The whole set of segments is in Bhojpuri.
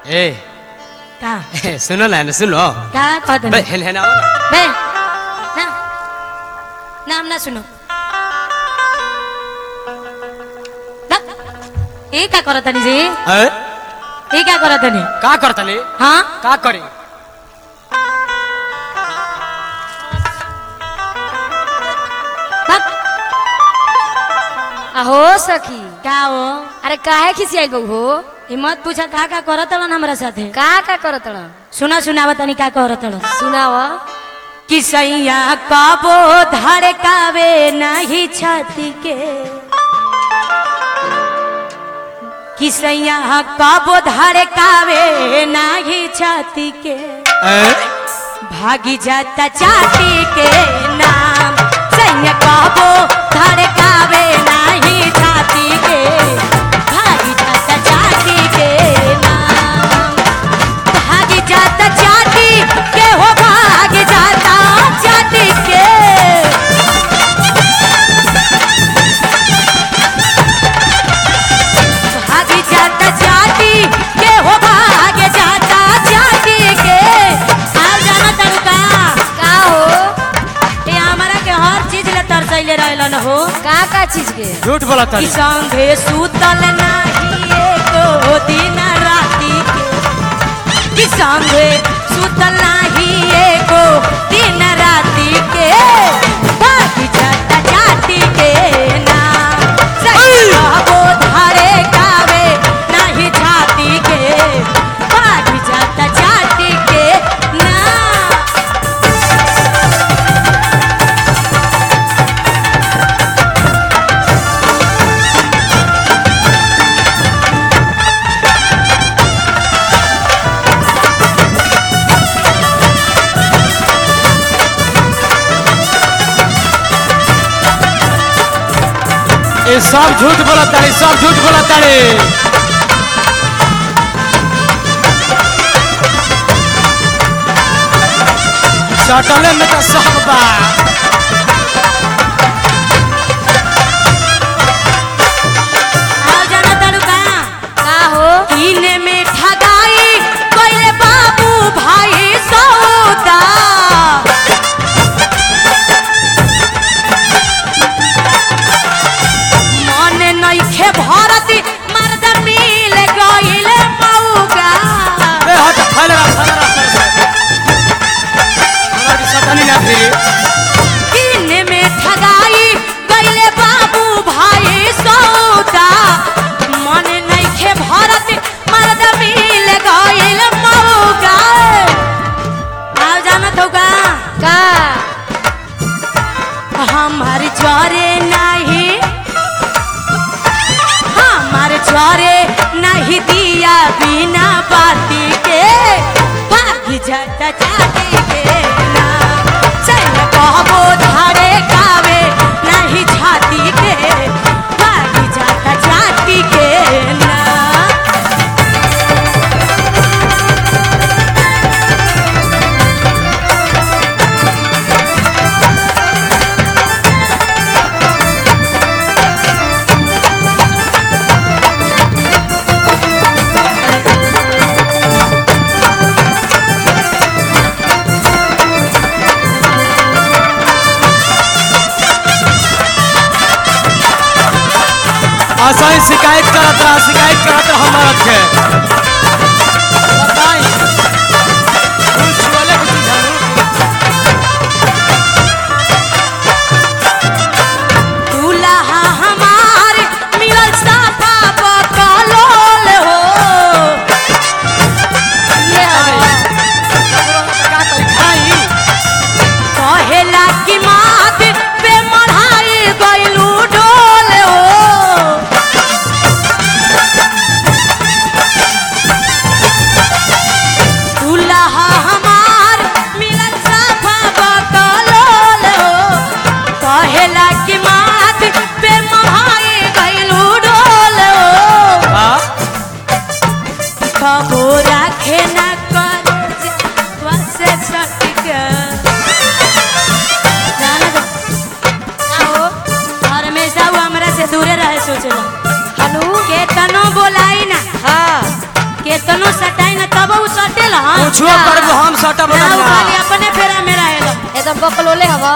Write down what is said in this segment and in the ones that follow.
ए का सुनो ना सुनो का कहत बे हेन हेन आओ ना। बे ना नाम ना सुनो ना ए का करत नि जी ए ए का करत नि का करतले हां का करे अहो सखी का हो अरे काहे खिसियाई गौ हो हिम्मत पूछा का का करत हलन हमरा साथे का का करत रह सुना सुनावा तनी का करत हलन सुनाव कि सैया कबो धड़कावे नहीं छाती के कि सैया कबो धड़कावे नहीं छाती के ए भागी जाता चाटी के नाम सैया कबो धड़कावे नहीं छाती के भागी जाता चाटी के नाम भागी जाता चाटी के हो भाग जाता चाटी के भाग जाता चाटी के हो भाग जाता चाटी के आ जाना तड़का का हो ये हमारा के हर चीज ले तरसैले रहलन हो का का चीज के झूठ बोला कि तनी संगे सुतल नाही एको दिन राती के कि संगे सुतल नाही एको दिन राती के बाकी जाता जाती के नाम सही कहबो धारे कावे नहीं छाती के बाकी जाता जाती के नाम ए सब झूठ बोला तारे सब झूठ बोला तारे सटले में तो सब बा आ जाना तड़का का हो कीने में ठगाई कोइले बाबू भाई सौदा मन नइखे भरती मर्द मिल गइल मौगा ए हट फैल रहा फैल रहा फैल रहा हमरा की सटनी ना फिरी कीने में ठगाई गइले बाबू भाई सौदा मन नइखे भरती मर्द मिल गइल मौगा आ जाना तौगा का हमार जरे नहीं हमार जरे नहीं दिया बिना बाती के भागी जाता जाती के नाम चल कहबो धारे कावे नहीं छाती के भागी जाता जाती के नाम ऐसा ही शिकायत करत रहा शिकायत करत रहा हमारा के बताई कुछ छुअले कुछ जानू दूल्हा हमार मिलल साफा बकलोल हो ये का करी खाई कहेला कि मात पे मढ़ाई गइलू डोल हो कुछो करबो हम सटब ना ना उ खाली अपने फेरा में रहेला एकदम बकलोले हवा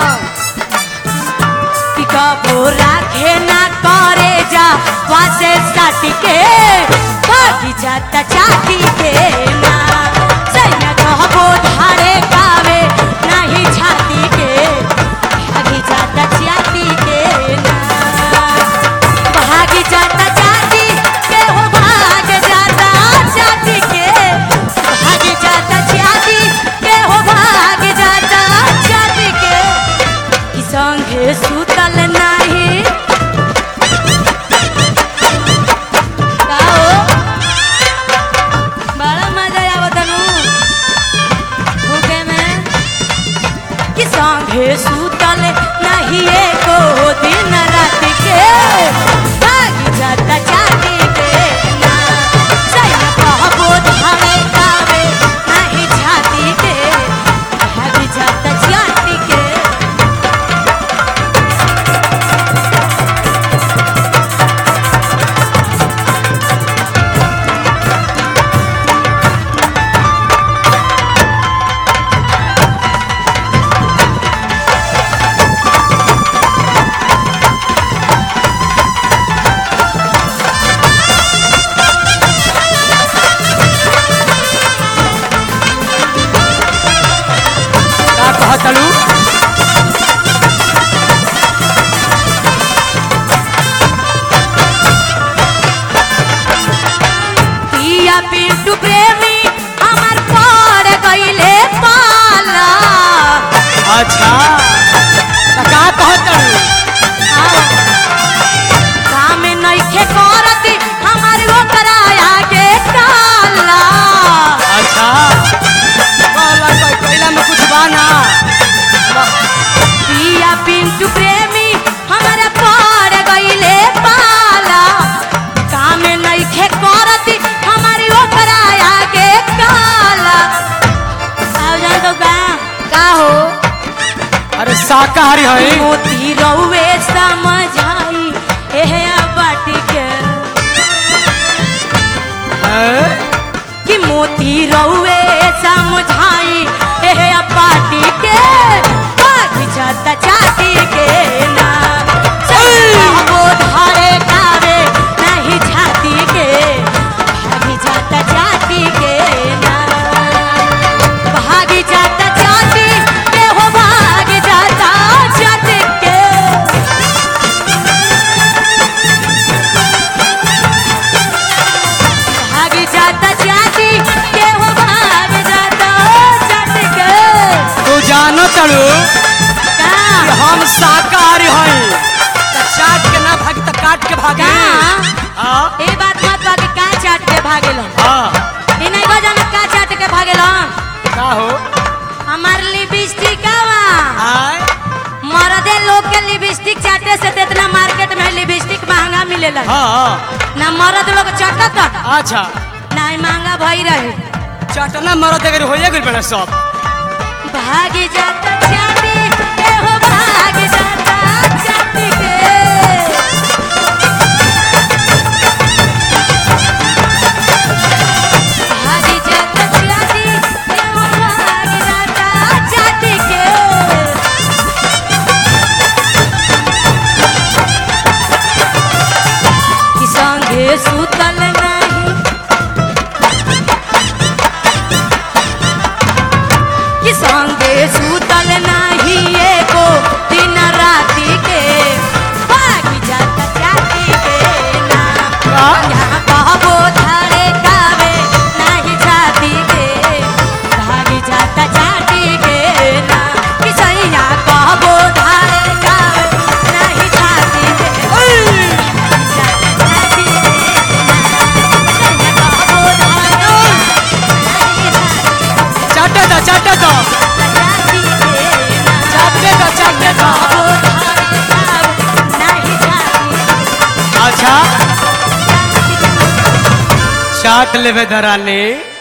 कि कबो राखे ना करे जा वासे साटी के भागी जाता चाटी के ना सैया कहबो धारे गावे नाही छाती के भागी जाता चाटी के ना भागी जाता चाटी के हो भाग जाता चाटी के भागी जाता चाटी के हो भाग जाता चाटी के कि संगे सुतल नाही का हो? बड़ा मजा आवत नु भूखे में कि संगे सुतल नाही एको दिन रात के भागी जाता चाटी के ना सैया कहबो धारे गावे नाही छाती के भागी जाता चाटी के का कहतलू पिया पिंटू प्रेमी हमार पड़ गईले पाला अच्छा त का कहतलू काम नइखे करती हमार ओकरा आगे काला अच्छा कहला कोई कैला में कुछ बाना पिया पिंटू प्रेमी हमारा पड़ गईले पाला काम नइखे करती हमारी ओकरा आगे काला आओ जान तो बा का हो अरे शाकाहारी है मोती रउए समझाई एहे बाटी के हैं? कि मोती रउए समझाई एहे बाटी के भाग जाता चाटी के ना वो धारे गावे नहीं छाती के भाग जाता चाटी के ना भाग जाता चाटी के हो भाग जाता चाटी के भाग जाता चाटी के हो भाग जाता चाटी के तू जानो तलू का कि हम शाकाहारी हैं त चाट के ना भागी त काट के भागी का हाँ ए बात मत बाकी का चाट के भागेलो हाँ ई नहीं बजान का चाट के भागेलो का हो हमार लिपस्टिक आवा आय मर्दे लोग के लिपस्टिक चाटे से तो इतना मार्केट में लिपस्टिक महंगा मिलेला हाँ ना मर्द लोग चाटत अच्छा ना ही महंगा भई रहे चटना मरद अगर होइए गइल बड़ा सब भाग जाता चाटी के हो भाग जाता चाटी के भाग जाता चाटी के हो भाग जाता चाटी के कि संगे सुतल नहीं कि संगे सुतल नहीं एको दिन राति के भागी जाता चाटी के ना का? यहाँ कहबो धारे गावे नहीं छाती के भागी जाता चाटी के ना कि सैया कहबो धारे गावे नहीं छाती के भागी जाता चाटी के ना सैया कहबो धारे नहीं छाती चाटे दो चाटे दो चाटे दो चाटे दो अच्छा चाट लेवे दरानी